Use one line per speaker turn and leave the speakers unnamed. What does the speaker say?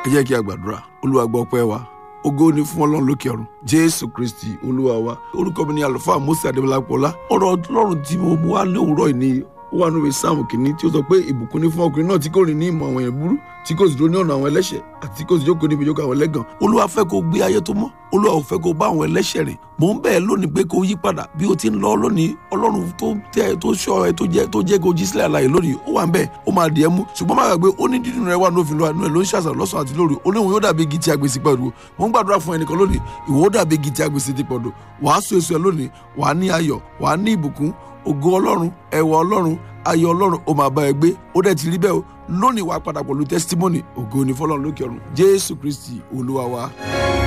ẹ jẹ́ kí a gbàdúrà olúwa gbọ́ ọpẹ́ wa ògo ni fún ọlọ́run lókè ọ̀run jésù kristi olúwa wa orúkọ mi ni àlùfáà mose adébọlápọlá ọ̀rọ̀ ọlọ́run tí mo mú wá lówùúrọ̀ yìí ni ó wà nínú sáàmù kìíní tí ó sọ pé ìbùkún ní fún ọkùnrin náà tí kò rìn ní ìmọ̀ àwọn èèyàn burú tí kò sì dúró ní ọ̀nà àwọn ẹlẹ́ṣẹ̀ àti tí kò sì jókòó níbi ìjókòó àwọn ẹlẹ́gàn olúwa fẹ́ kó gbé ayé tó mọ́ olúwa ò fẹ́ kó bá àwọn ẹlẹ́ṣẹ̀ rìn mò ń bẹ́ẹ̀ lónìí pé kó yí padà bí o ti ń lọ lónìí ọlọ́run tó tẹ́ tó ṣọ́ ẹ tó jẹ́ tó jẹ́ kó jí sílẹ̀ àlàyé lónìí ó wà ń bẹ́ẹ̀ ó máa dì ẹ́ mú ṣùgbọ́n má gbàgbé ó ní dídùn rẹ wà ní òfin lọ́wọ́ àánú ẹ̀ ló ń ṣàṣà lọ́sàn àti lóru ó léwu yóò dàbí igi tí a gbèsè pẹ̀lú mò ń gbàdúrà fún ẹnìkan lónìí ìwọ ó dàbí igi tí a gbèsè ti pọ̀dọ̀ wàá so èso ẹ lónìí wàá ní ayọ̀ wàá ní ìbùkún ògo ọlọ́run ẹwà ọlọ́run ayọ̀ ọlọ́run ó máa bá ẹ gbé ó dẹ̀ ti rí bẹ́ẹ̀ o lónìí wàá padà pẹ̀lú testimony ògo ni fọlọ́run lókè ọ̀run jésù kristi olúwa wa.